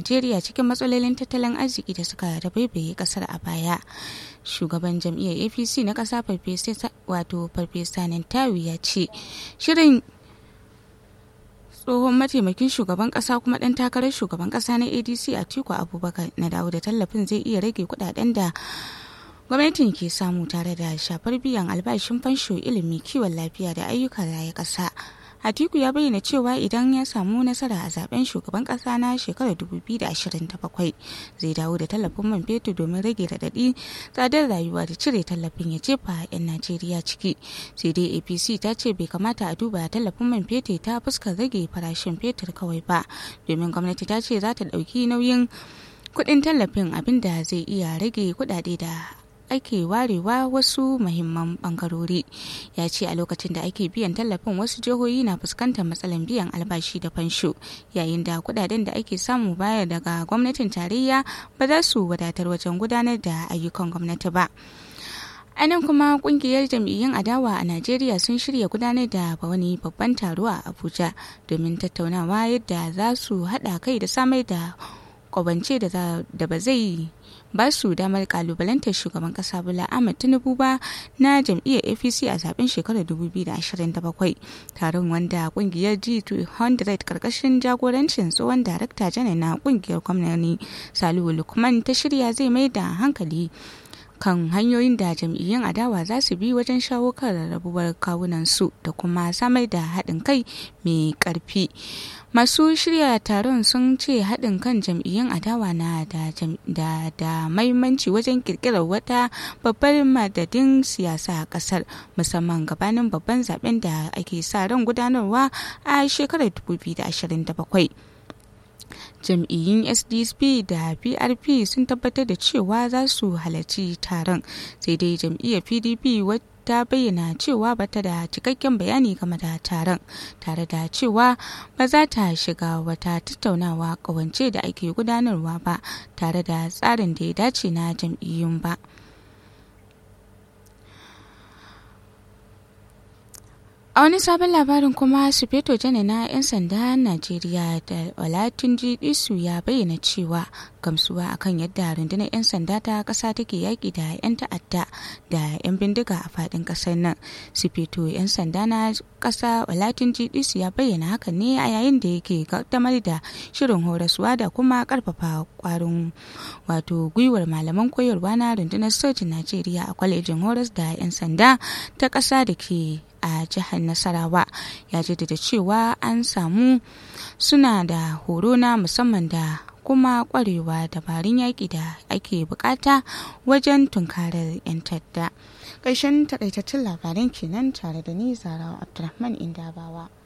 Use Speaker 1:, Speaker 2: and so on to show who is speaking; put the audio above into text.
Speaker 1: najeriya cikin matsalolin tattalin arziki da suka rabaibaye kasar a baya shugaban jam'iyyar apc na ƙasa wato farfesa nantawi ya ce shirin tsohon mataimakin shugaban kasa kuma dan takarar shugaban kasa na adc a tiku abubakar na dawo da tallafin zai iya rage kudaden da gwamnatin ke samu tare da shafar biyan albashin fansho ilimi kiwon lafiya da ayyukan raya kasa Atiku ya bayyana cewa idan ya samu nasara a zaben shugaban kasa na shekarar 2027 zai dawo da tallafin man fetur domin rage radadi tsadar rayuwa da cire tallafin ya jefa 'yan Najeriya ciki. Sai dai APC ta ce bai kamata a duba tallafin man fetur ta fuskar rage farashin fetur kawai ba domin gwamnati ta ce za ta ɗauki nauyin kuɗin tallafin abinda zai iya rage kuɗaɗe da ake warewa wasu mahimman bangarori ya ce a lokacin da ake biyan tallafin wasu jihohi na fuskantar matsalan biyan albashi da fansho yayin da kudaden da ake samu baya daga gwamnatin tarayya ba za su wadatar wajen gudanar da ayyukan gwamnati ba a nan kuma kungiyar jam'iyyun adawa a najeriya sun shirya gudanar da wani babban taro a abuja domin tattaunawa yadda za su haɗa kai da samar da kwabance da ba zai ba su damar kalubalantar shugaban kasa Bola Ahmed Tinubu ba na jam'iyyar APC a zaben shekarar 2027. Taron wanda kungiyar G200 karkashin jagorancin tsohon darakta janar na kungiyar gwamnati Salihu Lukman ta shirya zai mai da hankali kan hanyoyin da jam'iyyun adawa za su bi wajen shawo kan rarrabuwar kawunansu da kuma samar da haɗin kai mai ƙarfi. masu shirya taron sun ce haɗin kan jam'iyyun adawa na da, da, da mahimmanci wajen kirkirar wata babbar madadin siyasa a ƙasar musamman gabanin babban zaben da ake sa ran gudanarwa a shekarar 2027 jam'iyyun sdsp da prp sun tabbatar da cewa za su halarci taron sai dai jam'iyyar pdp ta bayyana cewa bata da cikakken bayani game da taron tare da cewa ba za ta shiga wata tattaunawa kawance da ake gudanarwa ba tare da tsarin da ya dace na jam'iyyun ba. a wani sabon labarin kuma sufeto jane na 'yan sanda najeriya da olatunji isu ya bayyana cewa gamsuwa akan yadda rundunar 'yan sanda ta kasa take yaƙi da 'yan ta'adda da 'yan bindiga a faɗin ƙasar nan sufeto 'yan sanda na ƙasa olatunji isu ya bayyana hakan ne a yayin da yake kaddamar da shirin horaswa da kuma ƙarfafa ƙwarin wato gwiwar malaman koyarwa na rundunar sojin najeriya a kwalejin horas da 'yan sanda ta ƙasa da ke a jihar nasarawa ya jaddada cewa an samu suna da horo na musamman da kuma kwarewa dabarun yaƙi da ake bukata wajen tunkarar 'yan tadda ƙarshen takaitattun labaran kenan tare da ni zarawa abdulrahman indabawa